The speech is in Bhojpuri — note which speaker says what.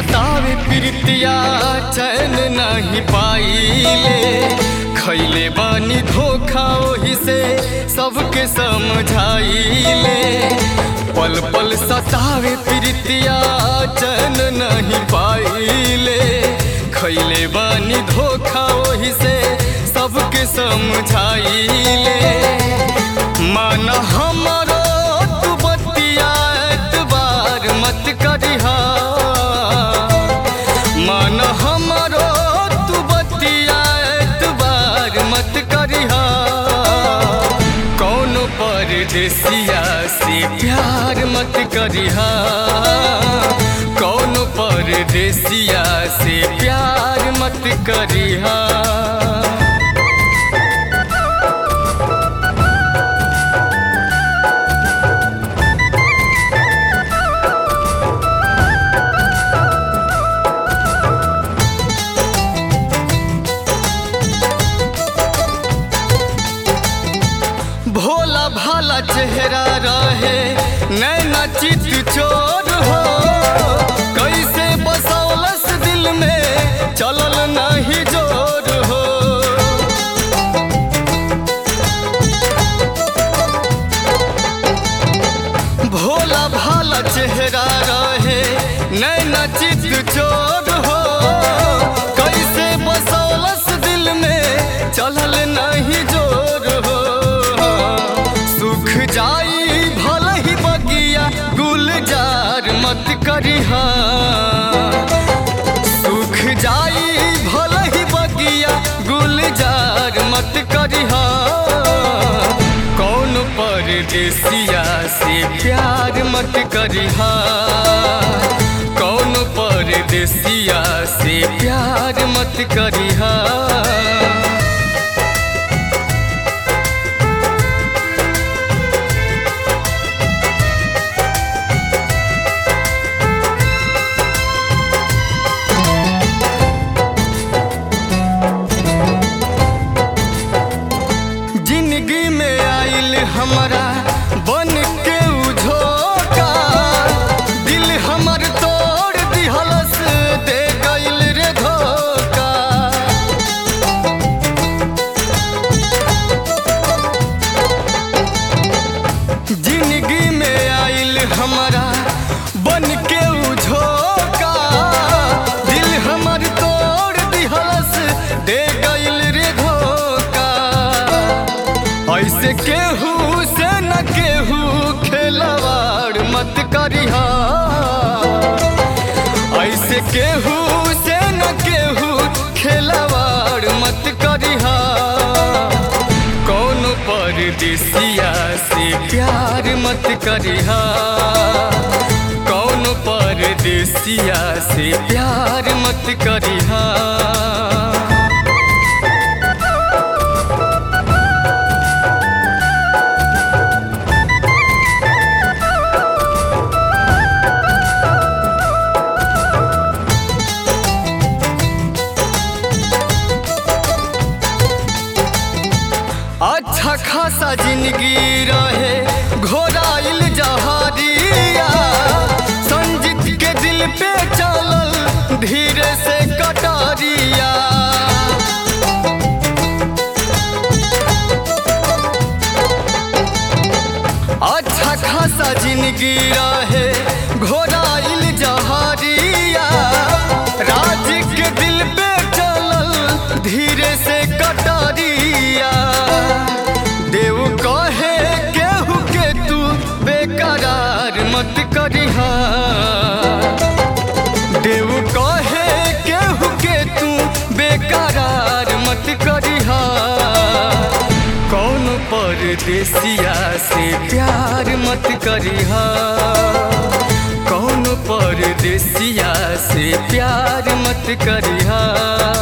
Speaker 1: सतावे प्रीतिया चैन नहीं पाइले खैले बानी धोखा ओही से सबके समझाइले पल पल सतावे प्रीतिया चैन नहीं पाइले खैले बानी धोखा ओही से सबके समझाइले मन हमरो तू बतिया एतबार मत करिहा मन हमरो तू बतिया एतबार मत करिहा कौन परदेसिया से प्यार मत करिहा कौन परदेसिया से प्यार मत करिहा भोला भाला चेहरा रहे नैना चित चोर हो कैसे बसौलस दिल में चलल नहीं जोर हो भोला भाला चेहरा रहे नैना चित चोर हो कैसे बसौलस दिल में चलल नहीं जोर हो सुख जाई भल ही बगिया गुलजार मत करिहा सुख जाई भल ही बगिया गुलजार मत करिहा कौन परदेसिया से प्यार मत करिहा कौन परदेसिया से प्यार मत करिहा जिंदगी में आइल हमारा बन के उझोका दिल हमर तोड़ दिहलस दे गइल रे धोखा जिंदगी में आइल हमारा बन के उझोका दिल हमर तोड़ दिहलस दे गइल रे धोखा ऐसे केहू से न केहू खेलवाड़ मत करिहा ऐसे केहू से न केहू खेलवाड़ मत करिहा कौन परदेसिया से प्यार मत करिहा कौन परदेसिया से प्यार मत करिहा अच्छा खासा जिंदगी रहे घोराइल जहारिया संजीत के दिल पे चलल धीरे से कटारिया अच्छा खासा जिंदगी रहे घोराइल जहारिया राज के दिल पे चलल धीरे से कटारिया देव कहे केहू के तू बेकरार मत करिहा देव कहे केहू के तू बेकरार मत करिहा कौन परदेसिया से प्यार मत करिहा कौन परदेसिया से प्यार मत करिहा